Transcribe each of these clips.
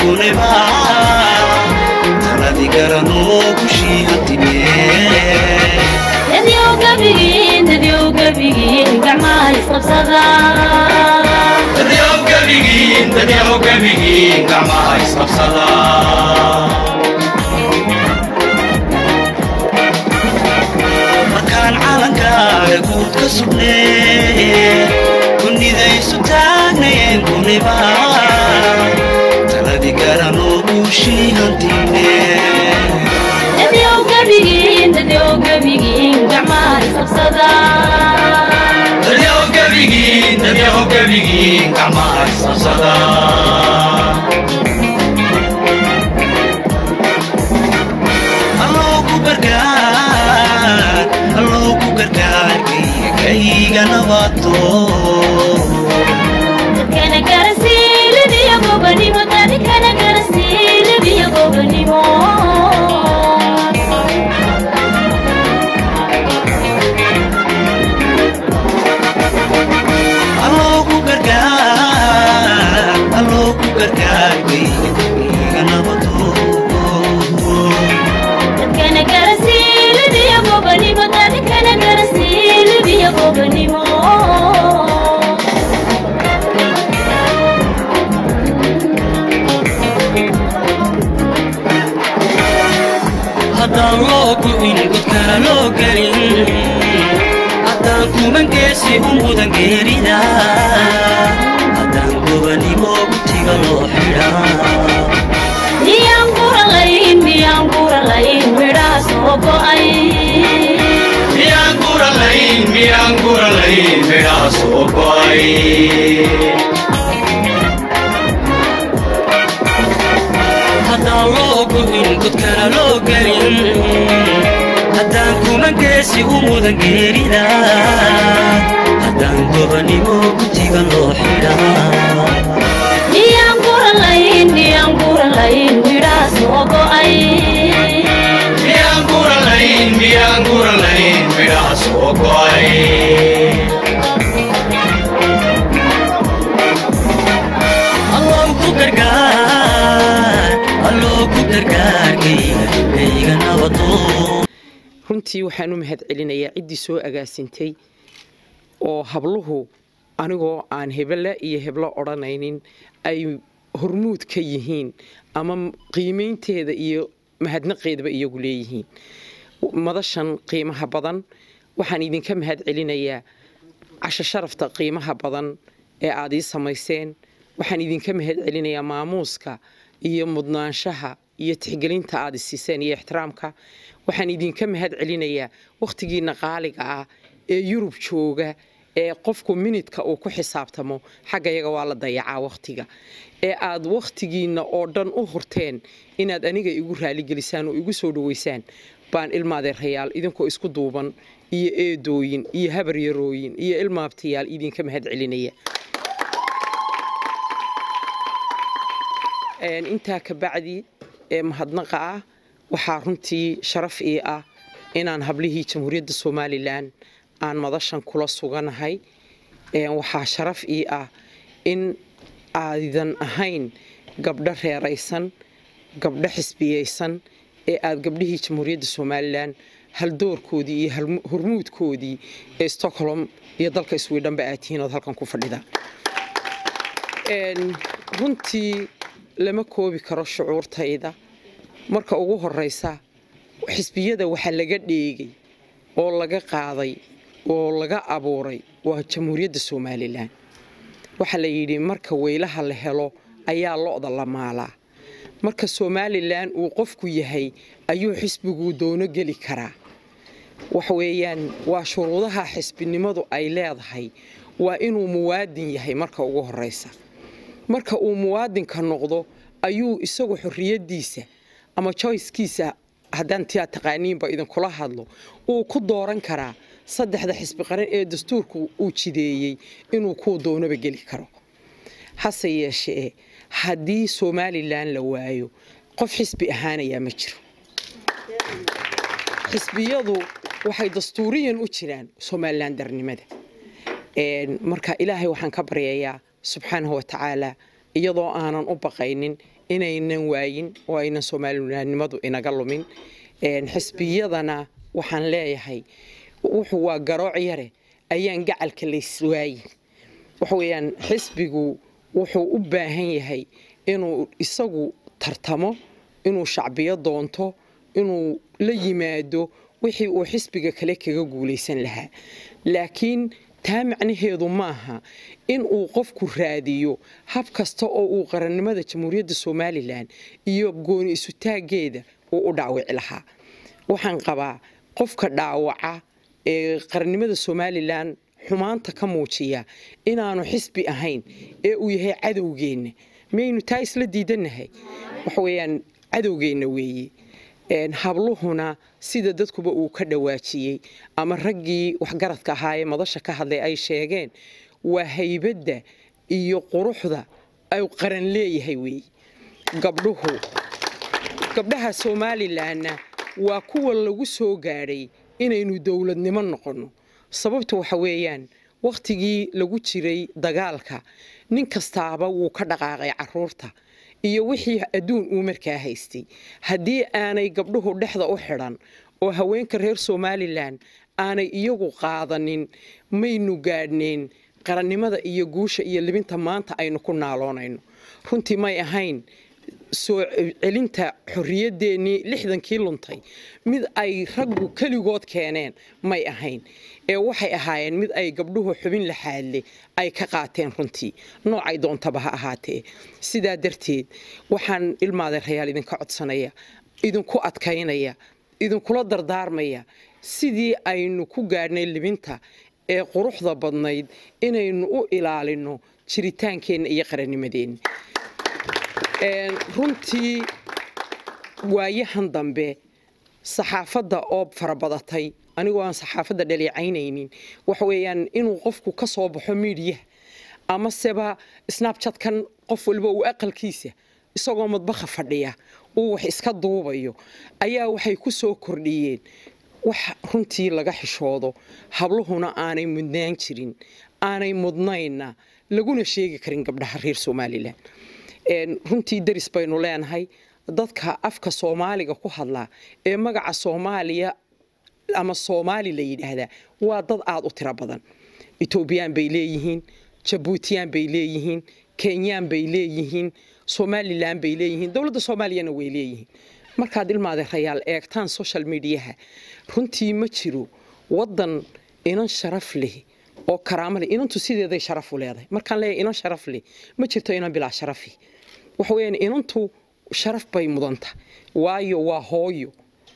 kuniba taladi garanoo gushii hantime dadyow gabigiin dadyow gabigiin gacmaha isqabsada dadyow gabigiin dadyow gabigiin gacmaha isqabsada markaan calankaaga guud ka sugnee kunidaysu taagnayeen kuniba taladi garanoo guushii hantine dadyow gabigiin dadyow gabigiin gacmaha isqabsada dadyow gabigiin dadyow gabigiin gacmaha isqabsada alloo ku gargaar alloo ku gargaarkayga kayga nabato dadkana garasiilibiyo gobanimo dadkana garasiilibiyo gobanimo alloo ku gargaar alloo ku gargaarkayga kayga nabato dadkana garasiilibiyo gobanimo dadkana garasiilibiyo gobanimo haddaan loo gu'in godkana loo gelin haddaan kumangeesi u mudan geerida haddaan gobanimo gutiga loo xidhaa miyaan guralayn miyaan guralayn midhaha soo go'ay miyaan guralayn miyaan guralayn midhaha soo go'ay haddaan loo gu'in godkana loo gelin haddaan kumangeesi u mudan geerida haddaan gobanimo gutiga loo xidhaa miyaan guralayn miyaan guralayn midhaha soo go'ay miyaan guralayn miyaan guralayn midhaha soo go'ay alloo ku gargaar alloo ku gargaarkayga kayga nabado runtii waxaan u mahad celinayaa ciddii soo agaasintay oo habluhu anigoo aan hebele iyo heblo odhanaynin ay hormuud ka yihiin ama qiimaynteeda iyo mahadnaqeedaba iyagu leeyihiin madashan qiimaha badan waxaan idinka mahad celinayaa casho sharafta qiimaha badan ee aad ii samayseen waxaan idinka mahad celinayaa maamuuska iyo mudnaanshaha iyo tixgelinta aad isiiseen iyo ixtiraamka waxaan idinka mahad celinayaa wakhtigiina qaaliga ah ee yurub jooga ee qofku minidka uu ku xisaabtamo xagga yaga waa la dayacaa wakhtiga ee aad wakhtigiinna oo dhan u hurteen inaad aniga igu raaligelisaan oo igu soo dhaweysaan baan ilmaadeerayaal idinkoo isku duuban iyo eedooyin iyo habaryarooyin iyo ilmaabtayaal idinka mahad celinaya intaa ka bacdi ee mahadnaqa ah waxaa runtii sharaf ii ah inaan hablihii jamhuuriyadda somalilan aan madashan kula suganahay waxaa sharaf ii ah in aadidan ahayn gabdho reeraysan gabdho xisbiyeysan ee aad gabdhihii jamhuuriyadda somalilan haldoorkoodii iyo hormuudkoodii ee stockholm iyo dalka swidhanba aad tihiin ood halkan ku fadhida runtii lama koobi karo shucuurtayda marka ugu horeysa xisbiyada waxaa laga dheegay oo laga qaaday oo laga abuuray waa jamhuuriyadda somalilan waxaa la yidhi marka weylaha la helo ayaa lo-da la maalaa marka somalilan uu qofku yahay ayuu xisbiguu doono geli karaa waxweeyaan waa shuruudaha xisbinimadu ay leedahay waa inuu muwaadin yahay marka ugu horeysa marka uu muwaadinka noqdo ayuu isagu xorriyaddiisa ama joycekiisa haddaan tia taqaaniinba idinkula hadlo uu ku dooran karaa saddexda xisbi qaran ee dastuurku uu jideeyey inuu kuu doonaba geli karo hase yeeshee haddii somalilan la waayo qof xisbi ahaanayaa ma jiro xisbiyadu waxay dastuuriyan u jiraan somalilan darnimada marka ilaahay waxaan ka baryayaa subxaanahu watacaala iyadoo aanan u baqaynin inaynan waayin oo aynan soomaalinimadnimadu inaga lumin xisbiyadana waxaan leeyahay wuxuu waa garooc yare ayaan gacalka layswaayin waxa weeyaan xisbigu wuxuu u baahan yahay inuu isagu tartamo inuu shacbiyo doonto inuu la yimaado wixii uu xisbiga kale kaga guulaysan lahaa laakiin taa macnaheedu maaha in uu qofku raadiyo hab kasta oo uu qarannimada jamhuuriyadda somalilan iyo gooni isutaaggeeda uu u dhaawici lahaa waxaan qabaa qofka dhaawaca ee qarannimada somalilan xumaanta ka muujiya inaanu xisbi ahayn ee uu yahay cadowgeenna miyaynu taa isla diidannahay waxa weeyaan cadowgeenna weeye habluhuna sida dadkuba uu ka dhawaajiyey ama raggii waxgaradka ahaa ee madasha ka hadlay ay sheegeen waa haybadda iyo quruxda ay qaran leeyahay weeye gabdhuhu gabdhaha somalilanna waa kuwa lagu soo gaadhay inaynu dowladnimo noqonno sababta waxa weeyaan wakhtigii lagu jiray dagaalka nin kastaaba wuu ka dhaqaaqay caruurta iyo wixii adduun uu markaa haystay haddii aanay gabdhuhu dhexda u xidhan oo haweenka reer somalilan aanay iyagu qaadanin maynu gaadhnayn qarannimada iyo guusha iyo libinta maanta aynu ku naaloonayno runtii may ahayn soo celinta xorriyadeennii lixdankii luntay mid ay raggu keligood keeneen may ahayn ee waxay ahaayeen mid ay gabdhuhu xubin laxaadle ay ka qaateen runtii noocay doontaba ha ahaatee sidaa darteed waxaan ilmaadeerayaal idinka codsanaya idinku adkaynaya idinkula dardaarmaya sidii aynu ku gaadhnay libinta ee quruxda badnayd inaynu u ilaalino jiritaankeenna iyo qarannimadeenna runtii waayahan dambe saxaafadda oo farabadatay anigoo aan saxaafadda dhaleecaynaynin waxa weeyaan inuu qofku ka soo baxo miidiyaha amaseba snabjatkan qof waliba uu aqalkiisa isagoo madbaha fadhiya uu wax iska duubayo ayaa waxay ku soo kordhiyeen wax runtii laga xishoodo habluhuna aanay mudnaan jirin aanay mudnaynna laguna sheegi karin gabdhaha reer somalilan runtii daris baynu leenahay dadka afka soomaaliga ku hadlaa ee magaca soomaaliya ama soomaali la yidhaahdaa waa dad aada u tiro badan etoobiyaan bay leeyihiin jabuutiyaan bay leeyihiin kenyaan bay leeyihiin somalilan bay leeyihiin dowladda soomaaliyana way leeyihiin markaad ilmaadeerayaal eegtaan social mediaha runtii ma jiro waddan inan sharaf leh oo karaamo leh inantu sideeday sharaf u leedahay markaan leeyahay inan sharaf leh ma jirto inan bilaa sharafi waxa weeyaan inantu sharaf bay mudanta waayo waa hooyo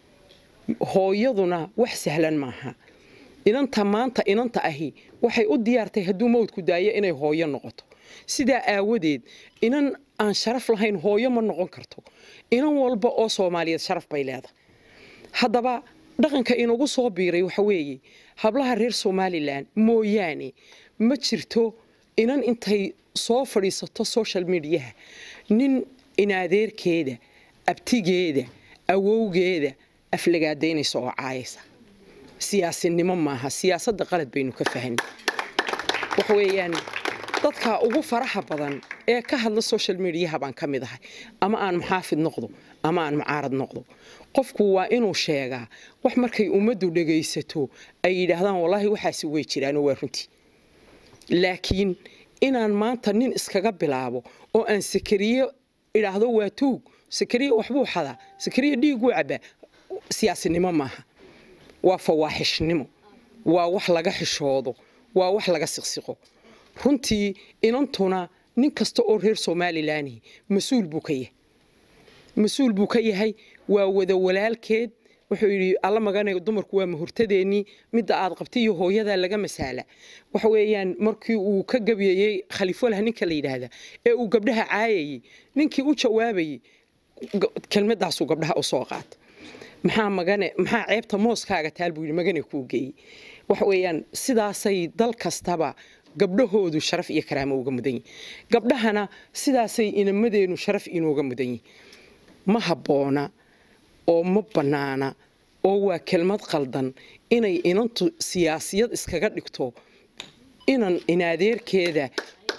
hooyaduna wax sahlan maaha inanta maanta inanta ahi waxay u diyaartay hadduu mawdku daayo inay hooyo noqoto sidaa aawadeed inan aan sharaf lahayn hooyo ma noqon karto inan walba oo soomaaliyeed sharaf bay leedahay haddaba dhaqanka inagu soo biiray waxa weeye hablaha reer somalilan mooyaane ma jirto inan intay soo fadhiisato social mediaha nin inaadeerkeeda abtigeeda awowgeeda aflagaadaynaysa oo caayaysa siyaasinimo maaha siyaasadda qalad baynu ka fahanay waxa weeyaan dadka ugu faraha badan ee ka hadla social mediaha baan ka mid ahay ama aan muxaafid noqdo ama aan mucaarad noqdo qofku waa inuu sheegaa wax markay ummaddu dhegaysato ay yidhaahdaan wallaahi waxaasi way jiraanoo waa runtii laakiin inaan maanta nin iskaga bilaabo oo aan sakariye idhaahdo waa tuug sakariye waxbuu xadaa sakariye dhiiguu cabaa siyaasinimo maaha waa fawaaxishnimo waa wax laga xishoodo waa wax laga siqsiqo runtii inantuna nin kasta oo reer somalilanhi mas-uul buu ka yahay mas-uul buu ka yahay waa wada walaalkeed wuxuu yidhi alla maganayo dumarku waa mahurtadeennii midda aad qabtay iyo hooyadaa laga masaala waxa weeyaan markii uu ka gabyayey khaliifolah ninka la yidhaahda ee uu gabdhaha caayayey ninkii u jawaabayey kelmadaasuu gabdhaha u soo qaata maxaa magane maxaa ceebta mooskaaga taal buu yidhi magane kuu geeyey waxa weeyaan sidaasay dal kastaba gabdhahoodu sharaf iyo karaamo uga mudan yihin gabdhahana sidaasay inamadeenu sharaf inooga mudan yihin ma habboona oo ma bannaana oo waa kelmad qaldan inay inantu siyaasiyad iskaga dhigto inan inaadeerkeeda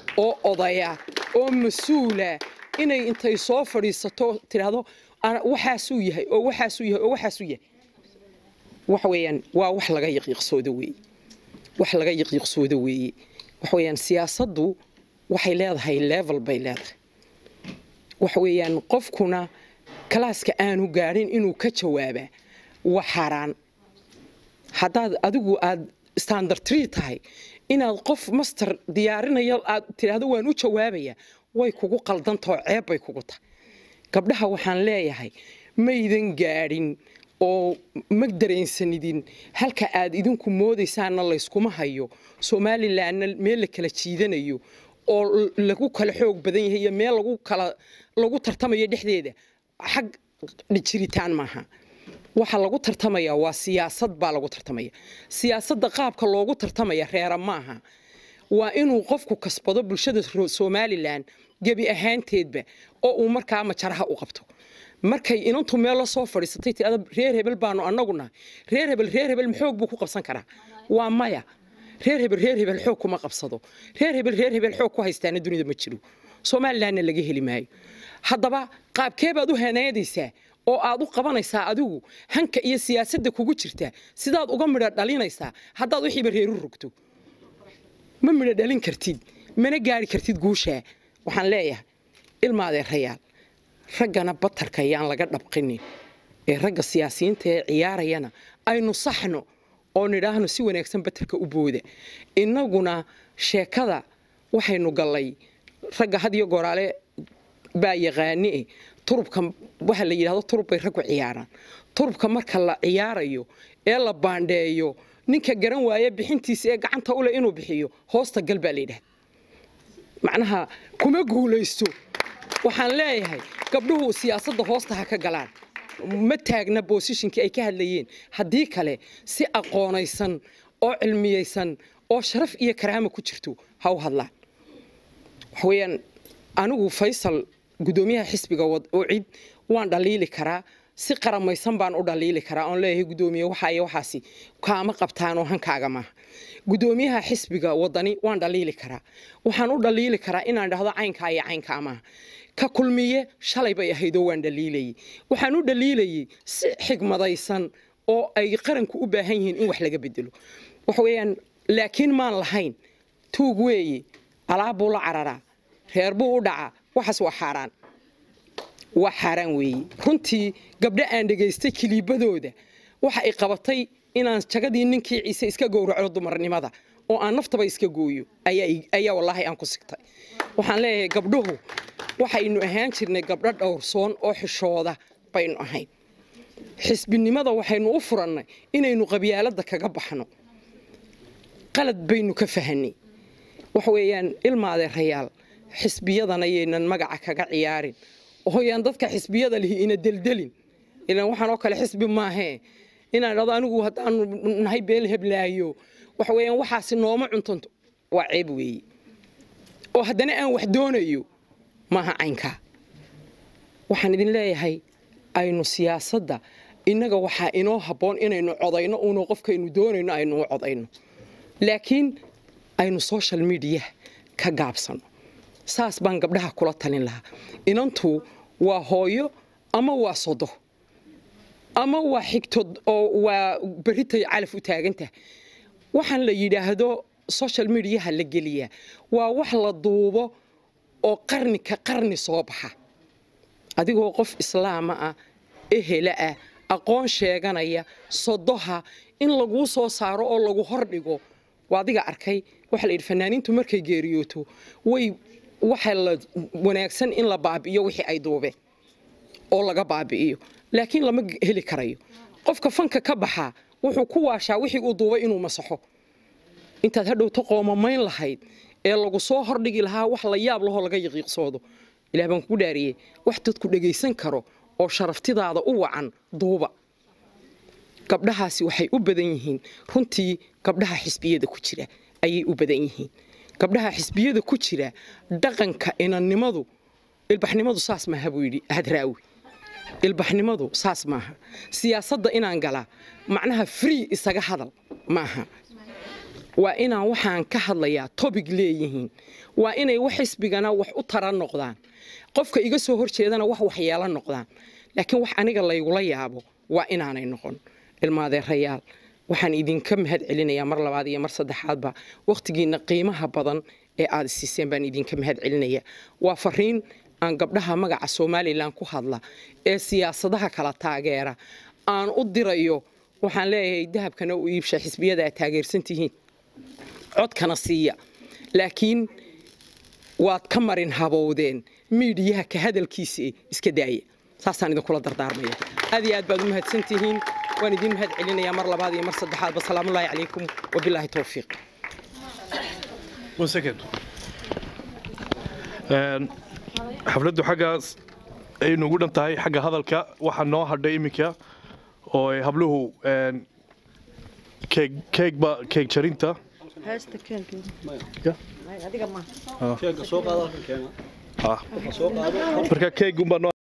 oo odaya oo mas-uula inay intay soo fadhiisato tidhaahdo "Ana- waxaasuu yahay oo waxaasuu yahay oo waxaasuu yahay waxa weeyaan waa wax laga yaqiiqsoodo weeye wax laga yaqiiqsoodo weeye waxa weeyaan siyaasaddu waxay leedahay level bay leedahay waxa weeyaan qofkuna kalaaska aanu gaadhin inuu ka jawaabaa waa xaaraan haddaad adigu aad standard tree tahay inaad qof master diyaarinayo aad tidhaahdo waan u jawaabaya way kugu qaldantao ceeb bay kugu tahay gabdhaha waxaan leeyahay maydan gaadhin oo ma dareensanidin halka aad idinku moodaysaanna layskuma hayo somalilanna meel la kala jiidanayo oo l- lagu kala xoog badan yahay iyo meel lagu kala lagu tartamayo dhexdeeda xag jiritaan maaha waxa lagu tartamaya waa siyaasad baa lagu tartamaya siyaasadda qaabka loogu tartamaya reera maaha waa inuu qofku kasbado bulshada ro- somalilan gebi ahaanteedba oo uu markaa majaraha u qabto markay inantu meel la soo fadhiisatay tirada reer hebel baanu annagu nahay reer hebel reer hebel maxoog buu ku qabsan karaa waa maya reer hebel reer hebel xoog kuma qabsado reer hebel reer hebel xoog ku haystaana dunida ma jiro somalilanna laga heli maayo haddaba qaabkee baad u haneedaysaa oo aad u qabanaysaa adigu hanka iyo siyaasadda kugu jirta sidaad uga midho dhalinaysaa haddaad wixiiba reeru rogto ma midho dhalin kartid mana gaari kartid guushaa waxaan leeyahay ilmaadeerayaal raggana batarka ayaan laga dhabqinin ee ragga siyaasiyiinta ee ciyaarayana aynu saxno oo nidhaahno si wanaagsan batarka u booda innaguna sheekada waxaynu gallay ragga had iyo goraale baa yaqaani turubka waxa la yidhahdo turub bay raggu ciyaaraan turubka marka la ciyaarayo ee la baandheeyo ninka garan waaya bixintiisa ee gacanta u leh inuu bixiyo hoosta gal baa la yidhahda macnaha kuma guulaysto waxaan leeyahay gabdhuhu siyaasadda hoosta ha ka galaan ma taagna boosishinkii ay ka hadlayeen haddii kale si aqoonaysan oo cilmiyeysan oo sharaf iyo karaama ku jirto ha u hadlaan waxa weeyaan anigu faysal gudoomiyaha xisbiga wad- oo cid waan dhaliili karaa si qaramaysan baan u dhaliili karaa oon leeyahay gudoomiye waxa iyo waxaasi kaama qabtaanoo hankaaga maaha gudoomiyaha xisbiga wadani waan dhaliili karaa waxaan u dhaliili karaa inaan dhahdo caynkaa iyo caynkaa maaha ka kulmiye shalay bay ahaydoo waan dhaliilayay waxaan u dhaliilayay si xigmadaysan oo ay qaranku u baahan yihiin in wax laga bedelo waxa weeyaan laakiin maan lahayn tuug weeye alaab buu la cararaa reer buu u dhacaa waxaas waa xaaraan waa xaaraan weeye runtii gabdho aan dhegaystay kiliibadooda waxa ay qabatay inaan jagadii ninkii ciise iska gowraco dumarnimada oo aan naftaba iska gooyo ayaa i- ayaa wallaahi aan ku sigtay waxaan leeyahay gabdhuhu waxaynu ahaan jirnay gabdho dhowrsoon oo xishooda baynu ahayn xisbinimada waxaynu u furannay inaynu qabyaaladda kaga baxno qalad baynu ka fahanay waxa weeyaan ilmaadeerayaal xisbiyadana yaynan magaca kaga ciyaarin ooyaan dadka xisbiyada lihi ina deldelin ilan waxaan oo kale xisbi maahee inaan dhado anigu haddaanu nahay beel heblaayo waxa weeyaan waxaasi nooma cuntanto waa ceeb weeye oo haddana aan wax doonayo maaha caynkaa waxaan idin leeyahay aynu siyaasadda innaga waxaa inoo habboon inaynu codayno uuna qofkaynu doonayno aynu u codayno laakiin aynu social media ka gaabsano saas baan gabdhaha kula talin lahaa inantu waa hooyo ama waa sodo ama waa xigto oo waa berritay calaf u taagantah waxaan la yidhaahdo social mediaha la geliyaa waa wax la duubo oo qarni ka qarni soo baxa adigoo qof islaama ah ehela ah aqoon sheeganaya sodoha in laguu soo saaro oo lagu hordhigo waa adiga arkay waxaa la yidhi fanaaniintu markay geeriyooto way waxa la wanaagsan in la baabi'iyo wixii ay duubeen oo laga baabi'iyo laakiin lama heli karayo qofka fanka ka baxaa wuxuu ku waashaa wixii uu duubay inuu masaxo intaad hadhowto qoomamayn lahayd ee lagu soo hordhigi lahaa wax la yaab lahoo laga yaqiiqsoodo ilaah baan kugu dhaariyey wax dadku dhegaysan karo oo sharaftidaada u wacan duuba gabdhahaasi waxay u badan yihiin runtii gabdhaha xisbiyada ku jira ayay u badan yihiin gabdhaha xisbiyada ku jira dhaqanka inannimadu ilbaxnimadu saas maaha buu yidhi hadraawi ilbaxnimadu saas maaha siyaasadda inaan galaa macnaha free isaga hadal maaha waa inaan waxaan ka hadlayaa tobig leeyihiin waa inay wax xisbigana wax u tara noqdaan qofka iga soo horjeedana wax waxyeelo noqdaan laakiin wax aniga laygula yaabo waa inaanay noqon ilmaadeerayaal waxaan idinka mahad celinayaa mar labaad iyo mar saddexaadba wakhtigiina qiimaha badan ee aad siiseen baan idinka mahad celinaya waa fariin aan gabdhaha magaca somalilan ku hadla ee siyaasadaha kala taageera aan u dirayo waxaan leeyahay dahabkana u iibsha xisbiyada aad taageersan tihiin codkana siiya laakiin waad ka marin habowdeen miidiyaha ka hadalkiisa iska daaya saasaan idinkula dardaarmaya aad iyo aad baad u mahadsan tihiin waan idin mahad celinayaa mar labaad iyo mar saddexaadba salaamullaahi calaykum wabilaahi towfiiq One second. Een, xafladdu xaggaas ay nugu dhan tahay xagga hadalka waxaa noo hadhay iminka oo ay habluhu een, keeg keegba keeg jarinta heesta keenka Ya. adiga ma Ah. marka keeg unbaa noo